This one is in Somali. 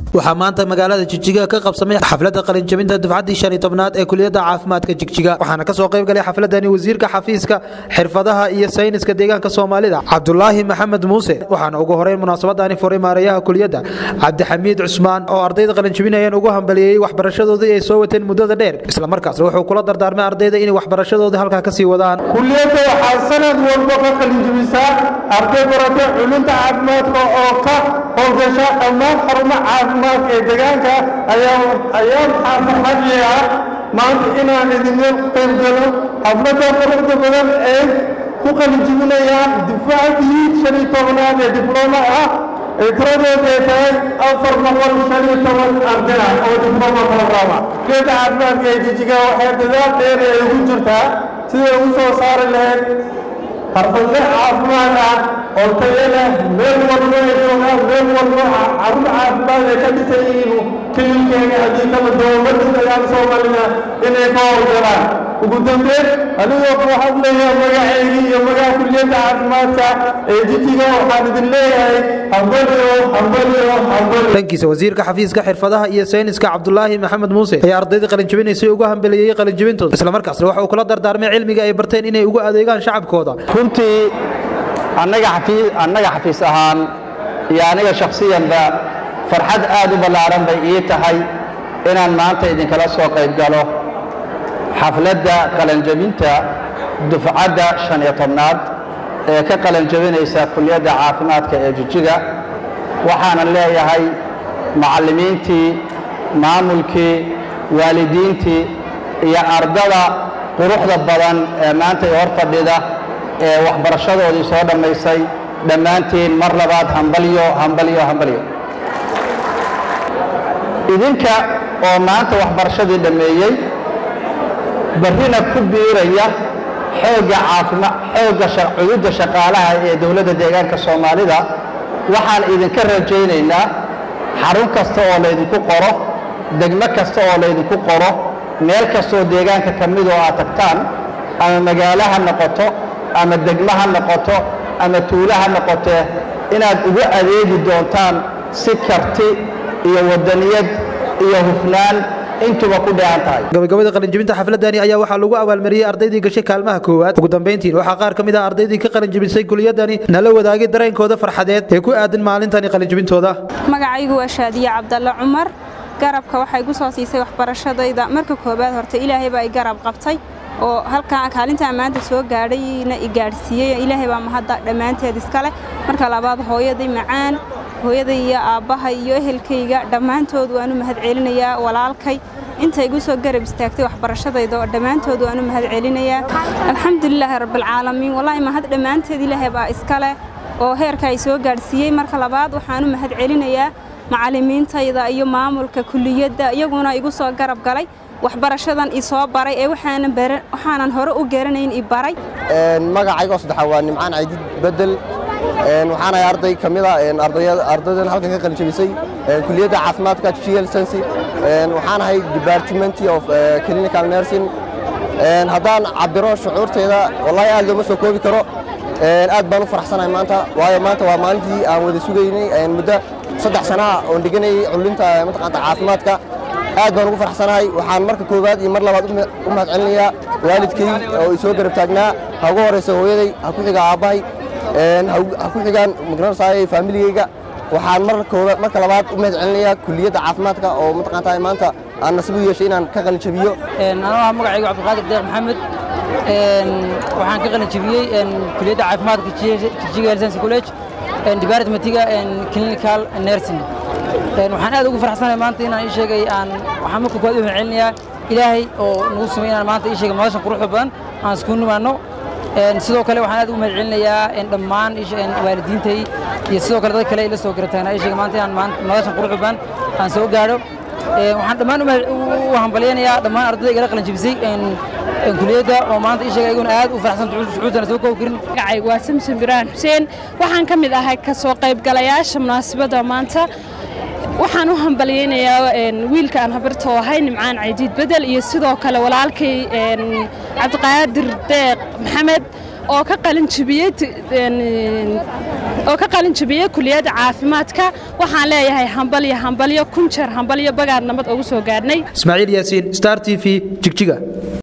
waxaa maanta magaalada jigjiga ka qabsamay xafladda qalinjabinta dufcaddii shan iyo tobnaad ee kuliyadda caafimaadka jigjiga waxaana kasoo qayb galay xafladani wasiirka xafiiska xirfadaha iyo sayniska deegaanka soomaalida cabdulaahi maxamed muuse waxaana ugu horeyn munaasabadani furay maareeyaha kuliyadda cabdixamiid cusmaan oo ardayda qalinjabinayeen ugu hambaliyeeyey waxbarashadoodii ay soo wateen muddada dheer islamarkaasna wuxuu kula dardaarmay ardayda inay waxbarashadoodii halkaa kasii wadaan kuliyadda waxaa sanad walba ka qalinjabisaa arday barata culunta caafimaadka oo ka howlgasha dhammaan xarumo caafimaadka ee deegaanka ayaa maxaa farxadii ah maanta inaan idinla qayb galo xafladda quruxda badan ee ku qalinjibinayaan difaacidii shan iyo tobnaad ee diblooma ah ee tiradeedu ay tahay afar boqol shan iyo toban arday ah oo diblooma programa kuliyadda caafimaadka ee jijiga waxay dadaal dheer ay ugu jirtaa siday ugu soo saari lahayd xarfadle caafimaad ah oo tayo leh meel walbo ay joogaan meel walbo carruur caafimaad ay ka dhisan yihiin kililkeena haddii kala dowladda dagaal soomaalida inay ka howlgalaan ugu dambeyn anigoo ku hadlaya magaceygii iyo magaca kuliyadda caafimaadka ee jijiga waxaan idin leeyahay hambaliyo hambaliyo hambaliyo dhankiisa wasiirka xafiiska xirfadaha iyo sayniska cabdulaahi maxamed muuse ayaa ardayda qalinjabinaysay ugu hambeliyeyey qalinjabintooda islamarkaasna waxa uu kula dardaarmay cilmiga ay barteen inay ugu adeegaan shacabkooda runtii annaga xafiis ahaan iyo aniga shakhsiyanba farxad aad u ballaaran bay ii tahay inaan maanta idinkala soo qayb galo xafladda qalanjabinta dufcadda shan iyo tobnaad ee ka qalanjabinaysa kuliyadda caafimaadka ee jijiga waxaanan leeyahay macallimiintii maamulkii waalidiintii iyo ardada quruxda badan ee maanta i hor fadhida ee waxbarashadoodii soo dhammaysay dhammaantiin mar labaad hambalyo hambalyo hambalyo idinka oo maanta waxbarashadii dhammeeyey barrina ku biiraya xoogga caafima xoogga cududda shaqaalaha ee dowladda deegaanka soomaalida waxaan idinka rajaynaynaa xarun kasta oo laydinku qoro degmo kasta oo laydinku qoro meel kastaoo deegaanka ka mid oo aad tagtaan ama magaalo ha noqoto ama degmo ha noqoto ama tuulo ha noqotee inaad ugu adeegi doontaan si karti iyo wadaniyad iyo hufnaan intuba ku dheehan tahay gabagabada qalinjabinta xafladani ayaa waxaa lagu abaalmariyey ardaydii gashay kaalmaha koowaad ugu dambayntiin waxaa qaar ka mid ah ardaydii ka qalinjabisay kuliyadani nala wadaagay dareenkooda farxadeed ee ku aadan maalintani qalinjabintooda magacaygu waa shaadiye cabdalle cumar garabka waxay gu soo siisay waxbarashadayda marka koowaad horta ilaahay baa i garab qabtay oo halkaa kaalintaa maanta soo gaadhayna i gaadhsiiyey ilaahay baa mahadda dhammaanteed iskale marka labaad hooyaday macaan hooyaday iyo aabbahay iyo ehelkayga dhammaantood waanu mahad celinayaa walaalkay inta igu soo garab istaagtay waxbarashadayda oo dhammaantood waanu mahad celinayaa alxamdulilaahi rabbilcaalamiin wallaahi mahad dhammaanteed ilaahay baa iskale oo heerka ay soo gaadhsiiyey marka labaad waxaanu mahad celinayaa macallimiintayda iyo maamulka kuliyadda iyaguna igu soo garab galay waxbarashadan i soo baray ee waxaanan hore u garanayn i baray magacaygo saddexaa waa nimcaan caydid bedel waxaanahay arday ka mid a ardaydan halkan ka qalinjabisay kuliyadda caafimaadka gl sensi waxaanahay departmenty of clinical nursing haddaan cabiro shucuurtayda wallahi aad looma soo koobi karo aad baan u faraxsanahay maanta waayo maanta waa maalintii aan wada sugaynay muddo saddex sanaa oon dhiganayay cullinta mataqaanta caafimaadka aad baan ugu faraxsanahay waxaan marka koowaad iyo mar labaad u mahad celinayaa waalidkay oo i soo garab taagnaa ha ugu horraysa hooyaday ha ku xiga aabbahay ha ku xigaan magaranaysaay faamiligayga waxaan marka labaad u mahad celinayaa kuliyadda caafimaadka oo mataqaantaa maanta aan nasiib u yeeshay inaan ka qalin jabiyyo anoo ah magacaygu cabdiqaadir deeq maxamed waxaan ka qalin jabiyey kuliyadda caafimaadka jijiga helsensi college departmentiga clinical nursing waxaan aad ugu faraxsanahay maanta inaan ii sheegay aan waxaan marka koowaad u mahad celinayaa ilaahay oo nagu sumay inaan maanta ii sheegay madashan quruxda badan aan isku nimaanno sidoo kale waxaan aad ugu mahad celinayaa dhammaan waalidiintay iyo sidoo kale dad kale ila soo garataagna ii sheegay maanta inaan madashan quruxda badan aan soo gaadho waxaan dhammaan u hambalyaynayaa dhammaan ardayda igala qalin jabisay kuliyadda oo maanta ii sheegay iguna aad u faraxsan shucuurtana soo koobi karin magacaygu waa samson biraan xuseen waxaan ka mid ahay ka soo qaybgalayaasha munaasabadda maanta waxaan u hambalyaynayaa wiilka aan habarta ahay nimcaan caydiid bedel iyo sidoo kale walaalkay cabdiqaadir deeq maxamed oo ka qalin jibiyey oo ka qalin jibiyey kuliyadda caafimaadka waxaan leeyahay hambalyo hambalyo kun jeer hambalyo bagaar nabad ugu soo gaadhnay ismaaciil yaasiin star t v jigjiga